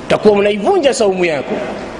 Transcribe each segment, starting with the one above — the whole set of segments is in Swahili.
utakuwa unaivunja saumu yako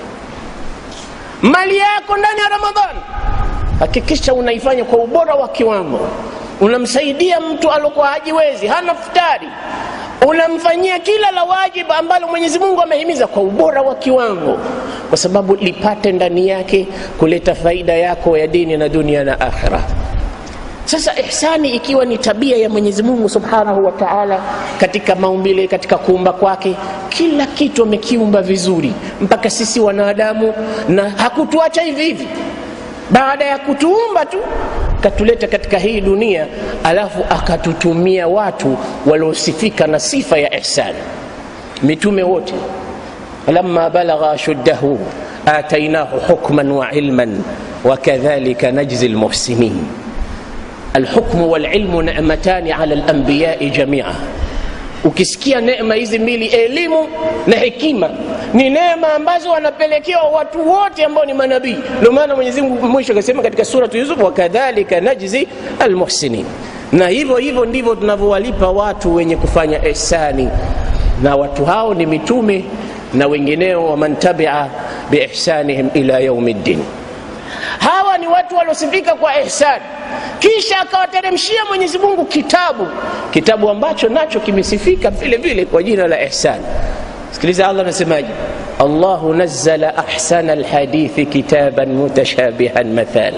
mali yako ndani ya ramadhani hakikisha unaifanya kwa ubora wa kiwango unamsaidia mtu alokuwa hajiwezi hana futari unamfanyia kila la wajibu ambalo mwenyezi mungu amehimiza kwa ubora wa kiwango kwa sababu lipate ndani yake kuleta faida yako ya dini na dunia na akhira sasa ihsani ikiwa ni tabia ya mwenyezi mungu subhanahu wa taala katika maumbile katika kuumba kwake kila kitu amekiumba vizuri mpaka sisi wanadamu na hakutuacha hivi hivi baada ya kutuumba tu katuleta katika hii dunia alafu akatutumia watu waliosifika na sifa ya ihsani mitume wote lamma balagha ashuddahu atainahu hukman wa ilman wakadhalika najzi lmuhsinin alhukmu walilmu nematani ala lambiyai jamia ukisikia neema hizi mbili elimu na hekima ni neema ambazo wanapelekewa watu wote ambao ni manabii ndio maana mwenyezi mungu mwisho akasema katika suratu yusuf wakadhalika najzi almuhsinin na hivyo hivyo ndivyo tunavyowalipa watu wenye kufanya ihsani na watu hao ni mitume na wengineo waman tabia biihsanihim ila yaumi ddin hawa ni watu waliosifika kwa ihsani kisha akawateremshia mwenyezi mungu kitabu kitabu ambacho nacho kimesifika vile vile kwa jina la ihsan sikiliza allah anasemaje allahu nazala ahsana lhadithi kitaban mutashabihan mathal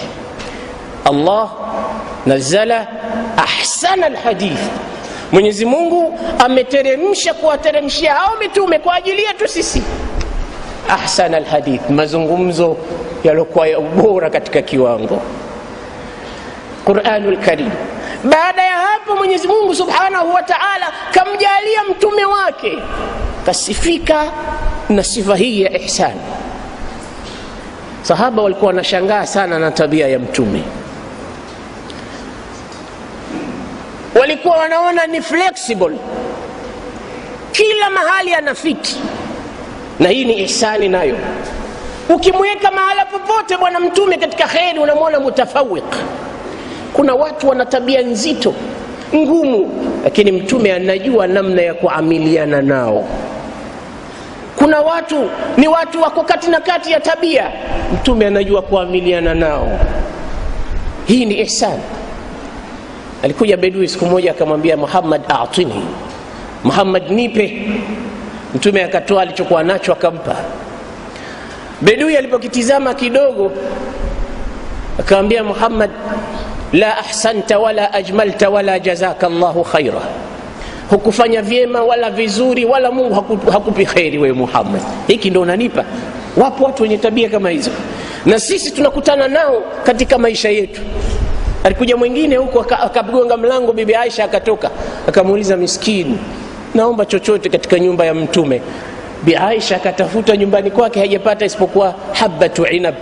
allah nazala ahsana lhadithi mwenyezi mungu ameteremsha kuwateremshia hao mitume kwa ajili yetu sisi ahsana lhadith mazungumzo yaliokuwa ya ubora katika kiwango quranu lkarim baada ya hapo mwenyezi mungu subhanahu wa taala kamjalia mtume wake kasifika na sifa hii ya ihsani sahaba walikuwa wanashangaa sana na tabia ya mtume walikuwa wanaona ni flexible kila mahali anafiti na hii ni ihsani nayo ukimweka mahala popote bwana mtume katika kheri unamwona mutafawiq kuna watu wana tabia nzito ngumu lakini mtume anajua namna ya kuamiliana nao kuna watu ni watu wako kati na kati ya tabia mtume anajua kuamiliana nao hii ni ihsan alikuja bedui siku moja akamwambia muhammad atini muhammad nipe mtume akatoa alichokuwa nacho akampa bedui alipokitizama kidogo akamwambia muhammad la ahsanta wala ajmalta wala jazaka llahu khaira hukufanya vyema wala vizuri wala mungu haku, hakupi kheri wewe muhammad hiki ndo unanipa wapo watu wenye tabia kama hizo na sisi tunakutana nao katika maisha yetu alikuja mwingine huko akagonga mlango bibi aisha akatoka akamuuliza miskini naomba chochote katika nyumba ya mtume bi aisha akatafuta nyumbani kwake hajapata isipokuwa habatu inab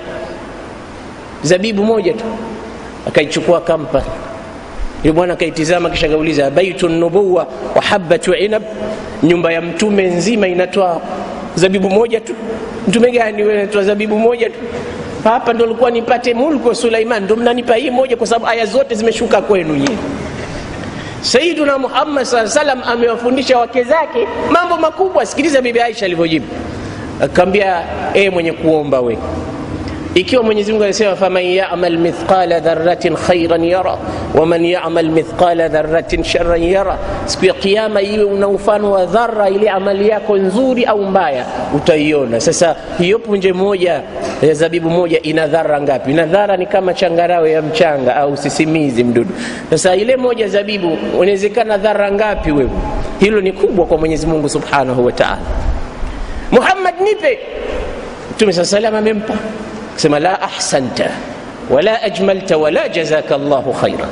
zabibu moja tu akaichukua kampa yule bwana akaitizama kisha akauliza baitu nubuwa wa habatu inab nyumba ya mtume nzima inatoa zabibu moja tu mtume gani wewe unatoa zabibu moja tu hapa ndo likuwa nipate mulku wa suleiman ndo mnanipa hii moja kwa sababu aya zote zimeshuka kwenu nyie sayiduna muhammad saa salam amewafundisha wake zake mambo makubwa sikiliza bibi aisha alivyojibu akaambia ee mwenye kuomba we ikiwa mwenyezi mungu alisema faman yamal mithqala dharatin khairan yara waman yamal mithqala dharatin sharan yara siku ya kiama iwe una mfano wa dhara ile amali yako nzuri au mbaya utaiona sasa hiyo punje moja ya zabibu moja ina dhara ngapi ina dhara ni kama changarawe ya mchanga au sisimizi mdudu sasa ile moja zabibu unawezekana dhara ngapi wewe hilo ni kubwa kwa mwenyezi mungu subhanahu wa taala muhammad nipe mtume saa salam amempa sema la ahsanta wala ajmalta wala jazaka llahu khaira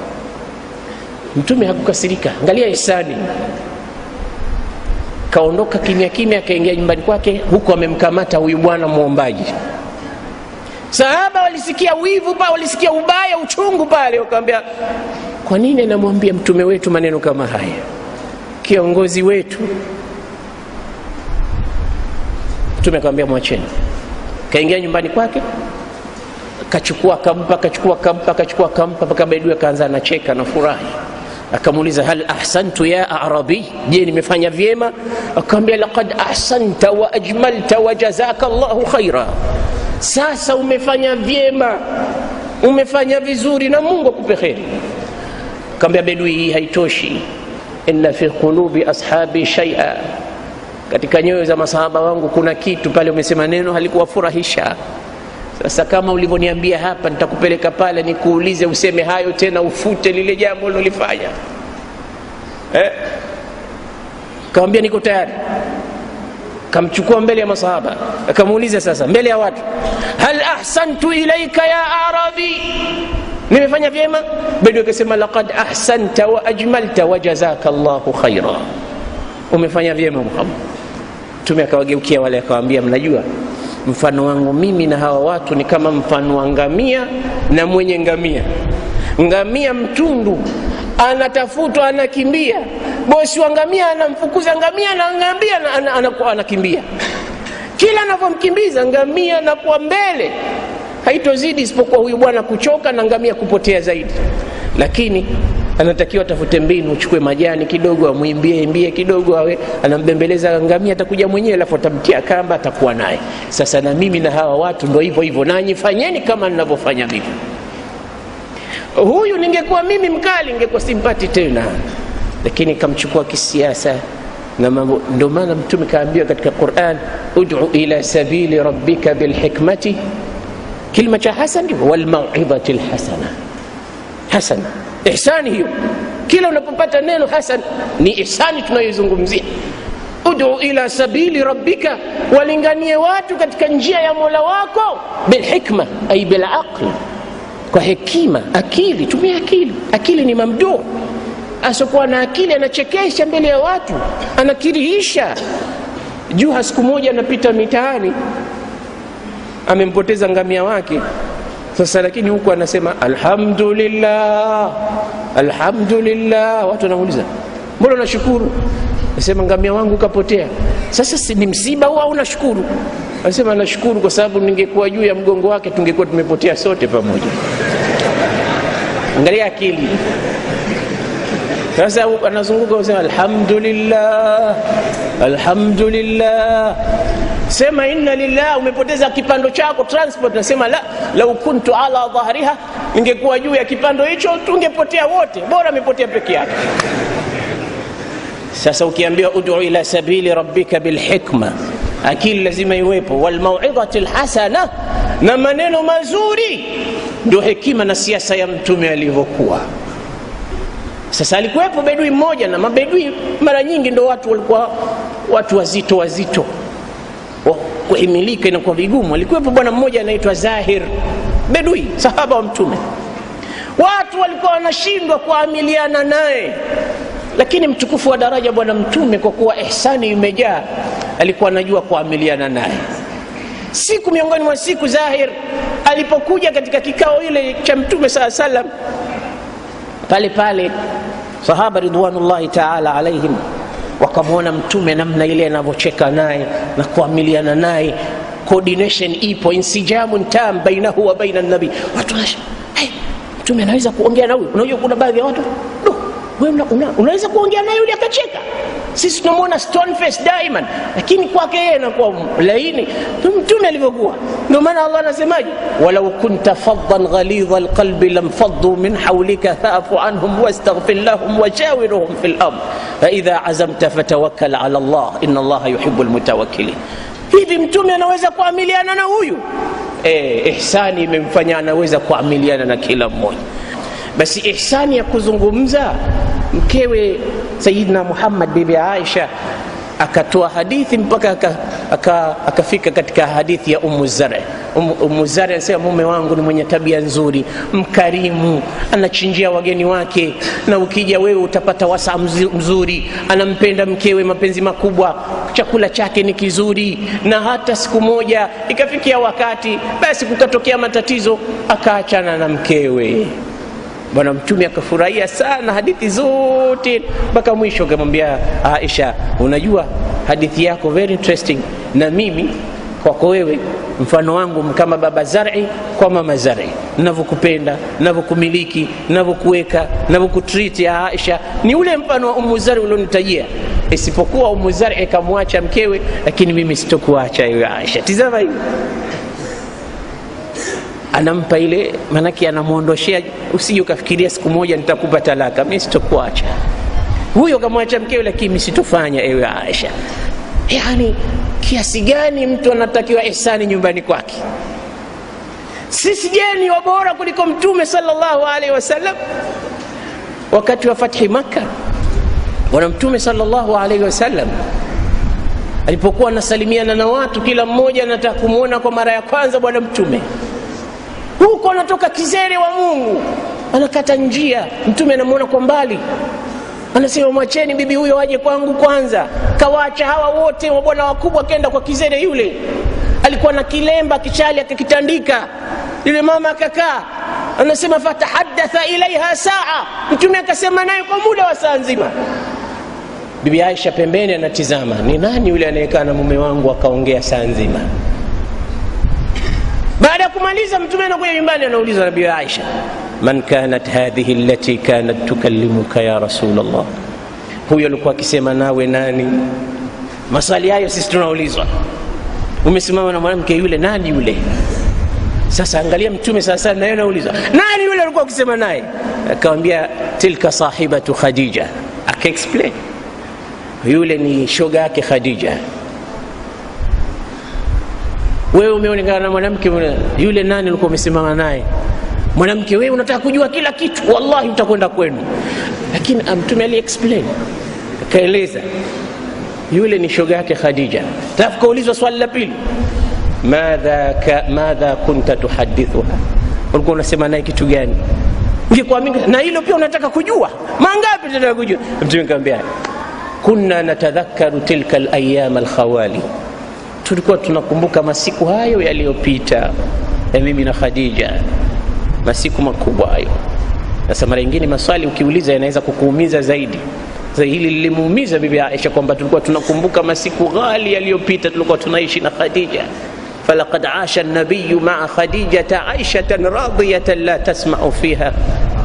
mtume hakukasirika angalia ihsani kaondoka kimya kimya akaingia nyumbani kwake huku amemkamata huyu bwana mwombaji sahaba walisikia wivu pa walisikia ubaya uchungu pale wakawambia kwa nini anamwambia mtume wetu maneno kama haya kiongozi wetu mtume akawambia mwacheni kaingia nyumbani kwake kachukua kampa kachukua kampa kachukua kampa mpaka bedui akaanza anacheka na furahi akamuuliza hal ahsantu ya arabi je nimefanya vyema akamwambia laqad ahsanta wa ajmalta wa jazaka llahu khaira sasa umefanya vyema umefanya vizuri na mungu akupe kheri kaambia bedui hii haitoshi inna fi qulubi ashabi shaia katika nyoyo za masahaba wangu kuna kitu pale umesema neno halikuwafurahisha sasa kama ulivyoniambia hapa nitakupeleka pale nikuulize useme hayo tena ufute lile jambo ulilofanya eh? kawambia niko tayari kamchukua mbele ya masahaba akamuuliza sasa mbele ya watu hal ahsantu ilaika ya arabi nimefanya vyema bedu akasema laqad ahsanta wa ajmalta wa jazaka llahu khaira umefanya vyema muhammad mtume akawageukia wale akawaambia mnajua mfano wangu mimi na hawa watu ni kama mfano wa ngamia na mwenye ngamia ngamia mtundu anatafutwa anakimbia bosi wa ngamia anamfukuza ngamia na ngamia anakimbia kila anavyomkimbiza ngamia anakuwa mbele haitozidi isipokuwa huyu bwana kuchoka na ngamia kupotea zaidi lakini anatakiwa atafute mbinu uchukue majani kidogo amwimbie imbie kidogo awe anambembeleza ngamia atakuja mwenyewe alafu atamtia kamba atakuwa naye sasa na mimi na hawa watu ndo hivyo hivyo nanyi fanyeni kama ninavyofanya mimi huyu ningekuwa mimi mkali ningekuwa simpati tena lakini kamchukua kisiasa na mambo ndio maana mtume kaambiwa katika quran udu ila sabili rabbika bilhikmati kilima cha hasan walmauidhati lhasana hasana ihsani hiyo kila unapopata neno hasan ni ihsani tunayoizungumzia udu ila sabili rabbika walinganie watu katika njia ya mola wako bilhikma ai bilaqli kwa hekima akili tumia akili akili ni mamduu asiokuwa na akili anachekesha mbele ya watu anakirihisha juha siku moja anapita mitaani amempoteza ngamia wake sasa lakini huku anasema alhamdulillah alhamdulillah watu wanamuuliza mbona unashukuru nasema ngamia wangu kapotea sasa si ni msiba huo au nashukuru anasema nashukuru kwa sababu ningekuwa juu ya mgongo wake tungekuwa tumepotea sote pamoja angalia akili sasa anazunguka usema alhamdulillah alhamdulillah sema inna lillah umepoteza kipando chako transport nasema la lau kuntu ala dhahriha ningekuwa juu ya kipando hicho tungepotea wote bora amepotea peke yake sasa ukiambiwa udu ila sabili rabbika bilhikma akili lazima iwepo walmauidhati lhasana na maneno mazuri ndio hekima na siasa ya mtume alivyokuwa sasa alikuwepo bedui mmoja na mabedui mara nyingi ndo watu walikuwa watu wazito wazito kuhimilika inakuwa vigumu alikuwepo bwana mmoja anaitwa zahir bedui sahaba wa mtume watu walikuwa wanashindwa kuamiliana naye lakini mtukufu wa daraja bwana mtume kwa kuwa ihsani imejaa alikuwa anajua kuamiliana naye siku miongoni mwa siku zahir alipokuja katika kikao ile cha mtume saa salam pale pale sahaba ridwanullahi taala alaihim wakamwona mtume namna ile anavyocheka naye na kuamiliana naye coordination ipo insijamun tam bainahu wa baina nabii watu hey, mtume anaweza kuongea na huyu unajua kuna baadhi ya watu no, una, una, unaweza kuongea naye yule akacheka sisi tunamwona stone face diamond lakini kwake yeye anakuwa laini mtume alivyokuwa ndio maana allah anasemaje walau kunta faddan ghalidha alqalbi lamfaddu min hawlika faafu anhum wastaghfir lahum washawiruhum fi lamr faidha azamta fatawakkal ala allah ina allaha yuhibu lmutawakkilin hivi mtume anaweza kuamiliana na huyu eh, ihsani imemfanya anaweza kuamiliana na kila mmoja basi ihsani ya kuzungumza mkewe sayidina muhammad bibi aisha akatoa hadithi mpaka akafika aka, aka katika hadithi ya umu zare umu, umu zare anasema mume wangu ni mwenye tabia nzuri mkarimu anachinjia wageni wake na ukija wewe utapata wasaa mzuri anampenda mkewe mapenzi makubwa chakula chake ni kizuri na hata siku moja ikafikia wakati basi kukatokea matatizo akaachana na mkewe bwana mtume akafurahia sana hadithi zote mpaka mwisho akamwambia aisha unajua hadithi yako very interesting na mimi kwako wewe mfano wangu kama baba zari kwa mama zari navyokupenda navyokumiliki navyokuweka navyokutriti ya aisha ni ule mfano wa umu zari ulionitajia isipokuwa Umu Zari kamwacha mkewe, lakini mimi sitokuacha ewe Aisha. Tizama hivi anampa ile, maanake anamwondoshea, usije ukafikiria siku moja nitakupa talaka, mimi sitokuacha. Huyo kamwacha mkewe, lakini mimi sitofanya ewe Aisha. Yani kiasi gani mtu anatakiwa ihsani nyumbani kwake? Sisi je, ni wabora kuliko Mtume sallallahu alaihi wasallam? Wakati wa fathi Makka, bwana Mtume sallallahu alaihi wasallam alipokuwa anasalimiana na watu, kila mmoja anataka kumwona kwa mara ya kwanza bwana Mtume huko anatoka kizere wa Mungu, anakata njia. Mtume anamwona kwa mbali, anasema mwacheni bibi huyo aje kwangu kwanza. Kawaacha hawa wote wabwana wakubwa, akenda kwa kizere yule. Alikuwa na kilemba kichali, akakitandika. Yule mama akakaa, anasema fatahadatha ilaiha saa. Mtume akasema naye kwa muda wa saa nzima. Bibi Aisha pembeni anatizama, ni nani yule anayekaa na mume wangu akaongea saa nzima? baada ya kumaliza mtume anakuja nyumbani anauliza nabii aisha man kanat hadhihi allati kanat tukallimuka ya rasul llah huyo alikuwa akisema nawe nani maswali hayo sisi tunaulizwa umesimama na mwanamke yule nani yule sasa angalia mtume sasa naye anaulizwa nani yule alikuwa akisema naye akawambia tilka sahibatu khadija akaexplain yule ni shoga yake khadija wewe umeonekana na mwanamke yule nani ulikuwa umesimama naye mwanamke wewe unataka kujua kila kitu wallahi utakwenda kwenu lakini mtume ali explain akaeleza yule ni shoga yake khadija alafu kaulizwa swali la pili madha, ka, madha kunta tuhadithuha ulikuwa unasema naye kitu gani ngekuamini na hilo pia unataka kujua mangapi tunataka kujua mtume kaambia kunna natadhakaru tilka alayam alkhawali tulikuwa tunakumbuka masiku hayo yaliyopita ya mimi na Khadija, masiku makubwa hayo. Sasa mara nyingine maswali ukiuliza yanaweza kukuumiza zaidi. Sasa hili lilimuumiza bibi Aisha kwamba tulikuwa tunakumbuka masiku ghali yaliyopita, tulikuwa tunaishi na Khadija. falaqad asha an-nabiyyu ma'a khadijata aishatan radiyatan la tasma'u fiha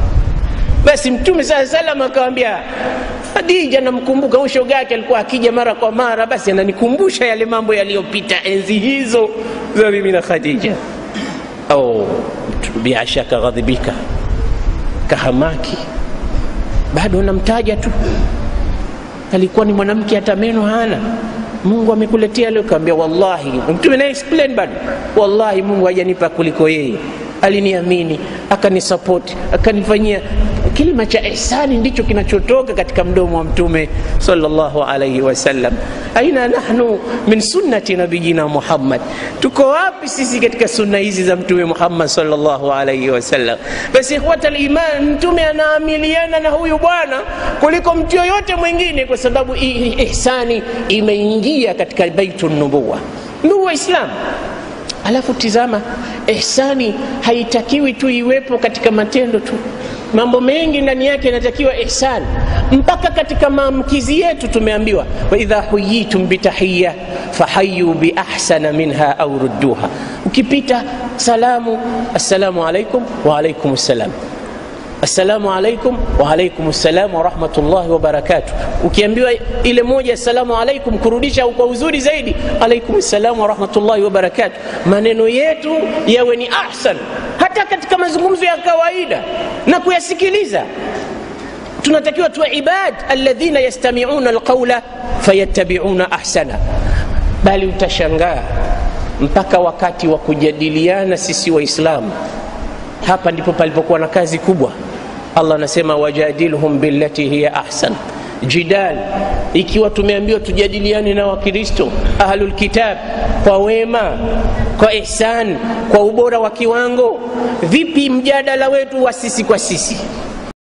basi mtume saa salam akawambia Khadija, namkumbuka huyo shoga yake alikuwa akija mara kwa mara, basi ananikumbusha yale mambo yaliyopita enzi hizo za mimi na Khadija. Au Bi Aisha akaghadhibika, kahamaki, bado namtaja tu, alikuwa ni mwanamke hata meno hana. Mungu amekuletea leo, kaambia wallahi, mtume na explain bado, wallahi Mungu hajanipa kuliko yeye aliniamini akanisapoti akanifanyia kilima cha ihsani ndicho kinachotoka katika mdomo wa mtume sallallahu alaihi wasallam aina nahnu min sunnati nabiyina muhammad tuko wapi sisi katika sunna hizi za mtume muhammad sallallahu alaihi wasallam basi ikhwata liman mtume anaamiliana na huyu bwana kuliko mtu yoyote mwingine kwa sababu ihsani imeingia katika baitu nubuwa ndugu waislamu alafu tizama ihsani haitakiwi tu iwepo katika matendo tu mambo mengi ndani yake yanatakiwa ihsani mpaka katika maamkizi yetu tumeambiwa waidha huyitum bitahiya fahayu biahsana minha au rudduha ukipita salamu assalamu alaikum waalaikum ssalam assalamu alaikum waalaikum ssalam warahmatullahi wabarakatuh ukiambiwa ile moja assalamu alaikum kurudisha kwa uzuri zaidi alaikum ssalam warahmatullahi wabarakatuh maneno yetu yawe ni ahsan hata katika mazungumzo ya kawaida na kuyasikiliza tunatakiwa tuwe ibad alladhina yastamiuna alqaula fayattabiuna ahsana bali utashangaa mpaka wakati wa kujadiliana sisi waislamu hapa ndipo palipokuwa na kazi kubwa allah anasema wajadilhum billati hiya ahsan jidal ikiwa tumeambiwa tujadiliane na wakristo ahlulkitab kwa wema kwa ihsan kwa ubora wa kiwango vipi mjadala wetu wa sisi kwa sisi